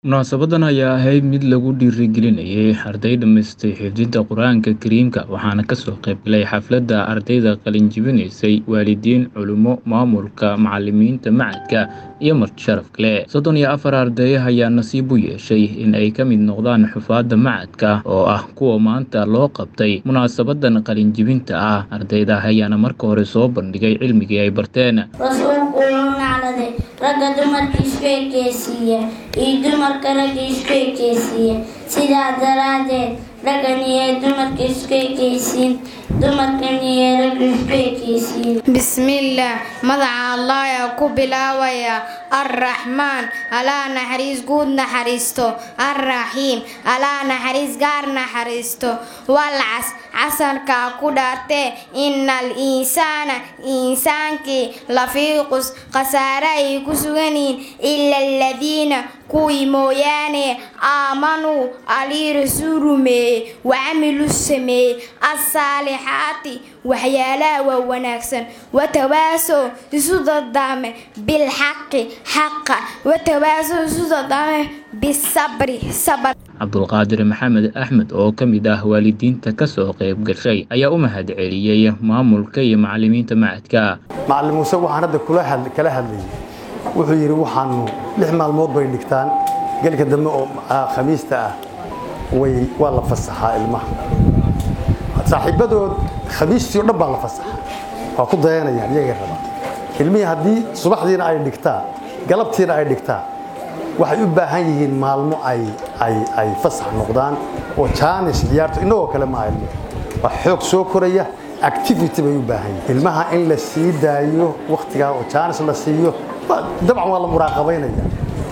Munaasabadan ayaa ahayd mid lagu dhiirigelinayay arday dhamaystay xifdinta Qur'aanka Kariimka waxaana kasoo qayb galay xafladda ardayda qalin jebinaysay waalidiin, culimo, maamulka, macalimiinta macadka iyo marti sharaf kale. Soddon iyo afar arday ayaa nasiib u yeeshay in ay ka mid noqdaan xufaadda macadka oo ah kuwa maanta loo qabtay munaasabadan qalin jebinta ah. Ardayda ayaana marka hore soo bandhigay cilmigii ay barteen. rasuulku wuxuu nacladay ragga dumarka isku ekeysiiya iyo dumarka ragga isku ekeysiiya sidaa daraaddeed raggan iyo dumarka isku ekeysiin dumarkan iyo ragga isku ekeysiin bismillaah magaca allah ayaa ku bilaabaya arraxmaan alaa naxariis guud naxariisto arraxiim alaa naxariis gaar naxariisto walcas casarkaa ku dhaartee innal insaana insaankii lafii qus khasaare ay ku suganiin ila aladiina kuwii mooyaane aamanuu alii rasuul rumeeyey wacamilu sameeyey assaalixaati waxyaalaha waa wanaagsan watawaasow isu dardaame bilxaqi xaqa watawaasow isu dardaame bisabri sabr cabdulqaadir maxamed axmed oo ka mid ah waalidiinta kasoo qayb gashay ayaa u mahadceliyey maamulka iyo macalimiinta macadka macalin muuse waxaan hadda kula had- kala hadlayay wuxuu yidhi waxaanu lix maalmood bay dhigtaan gelka dambe oo ah, khamiista ah way waa la fasaxaa ilmaha saaxiibadood khamiistii oo dhan baa la fasaxaa waa ku dayanayaan iyagay rabaa ilmihii haddii subaxdiina ay dhigtaan galabtiina ay dhigtaan waxay u baahan yihiin maalmo ay ay ay fasax noqdaan oo jaanis ciyaarto innagoo kale maaha ilmuhu waa xoog soo koraya activity bay u baahan yihiin ilmaha in la sii daayo wakhtigaa oo jaanis la siiyo waa- dabcan waa la muraaqabaynaya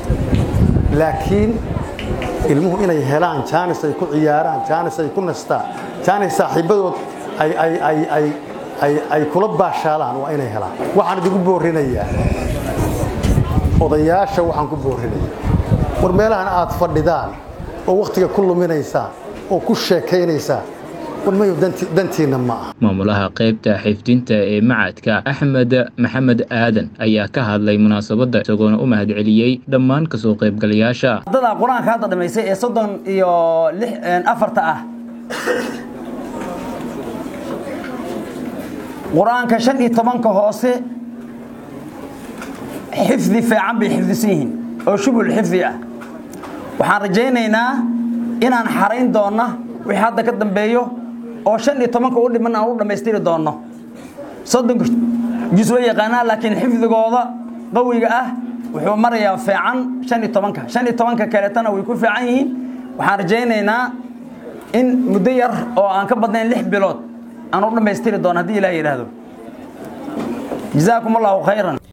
laakiin ilmuhu inay helaan jaanis ay ku ciyaaraan jaanis ay ku nastaan jaanis saaxiibadood ay ay ay ay ay ay kula baashaalaan waa inay helaan waxaan idigu boorinayaa odayaasha waxaan ku boorinayaa war meelahan aad fadhidaan oo wakhtiga ku luminaysaan oo ku sheekaynaysaan war mayo danti- dantiinna ma aha maamulaha qaybta xifdinta ee macadka axmed maxamed aadan ayaa ka hadlay munaasabadda isagoona u mahadceliyey dhammaan kasoo qaybgalayaasha ardada qur-aanka hadda dhamaysay ee soddon iyo lix afarta ah qur-aanka shan iyo tobanka hoose xifdi fiican bay xifdisan yihiin oo shubul xifdi ah waxaan rajaynaynaa inaan xarayn doonna wixii hadda ka dambeeyo oo shan iyo tobanka u dhiman aan u dhammaystiri doonno soddonka jus way yaqaanaa laakiin xifdigooda qawiga ah wuxuu marayaa fiican shan iyo tobanka shan iyo tobanka kaleetana way ku fiican yihiin waxaan rajaynaynaa in muddo yar oo aan ka badnayn lix bilood aan u dhammaystiri doono haddii ilaah yidhaahdo jazaakum allahu khayran